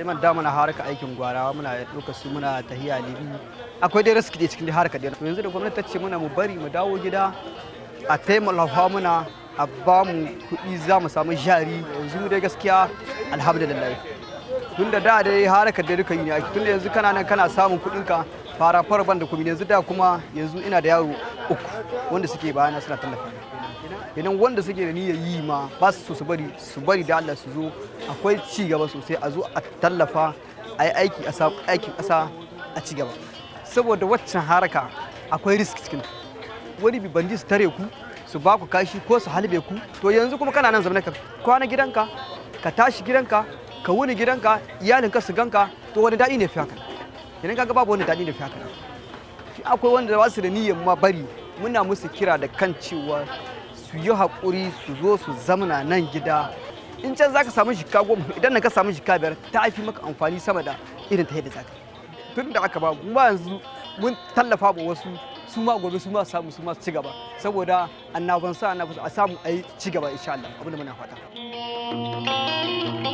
man da muna haraka aikin gwarawa muna ɗauka su muna tahiya libi akwai dai riski da cikin haraka da yanzu da gwamnati ta ce muna mu bari mu dawo gida a taimaka muna a ba mu kuɗi za mu samu jari yanzu dai gaskiya alhamdulillah tun da da dai haraka da duka yi ne ake tun da yanzu kana nan kana samun kuɗinka fara farban da kuma yanzu da kuma yanzu ina da yaro uku wanda suke bayana suna tallafa idan wanda suke da niyyar yi ma ba su so su bari su bari da Allah su zo akwai ci gaba sosai a zo a tallafa a yi aiki a samu aikin ƙasa a ci gaba saboda waccan haraka akwai risk cikin wani bi bandi su tare ku su ba ku kashi ko su halbe ku to yanzu kuma kana nan zaune ka kwana gidanka ka tashi gidanka ka wuni gidanka iyalinka su ganka to wani daɗi ne fi haka idan kaga babu wani daɗi ne fi haka shi akwai wanda ba su da niyyar ma bari muna musu kira da kan cewa su yi haƙuri su zo su zamana nan gida in can za ka samu shika goma idan ka samu shika biyar ta fi maka amfani sama da irin ta yadda za ka tun da aka ba mu ba yanzu mun tallafa ba wasu su ma gobe su ma samu su ma su ci gaba saboda annaban sa annabi a samu a yi ci gaba insha Allah abin da muna fata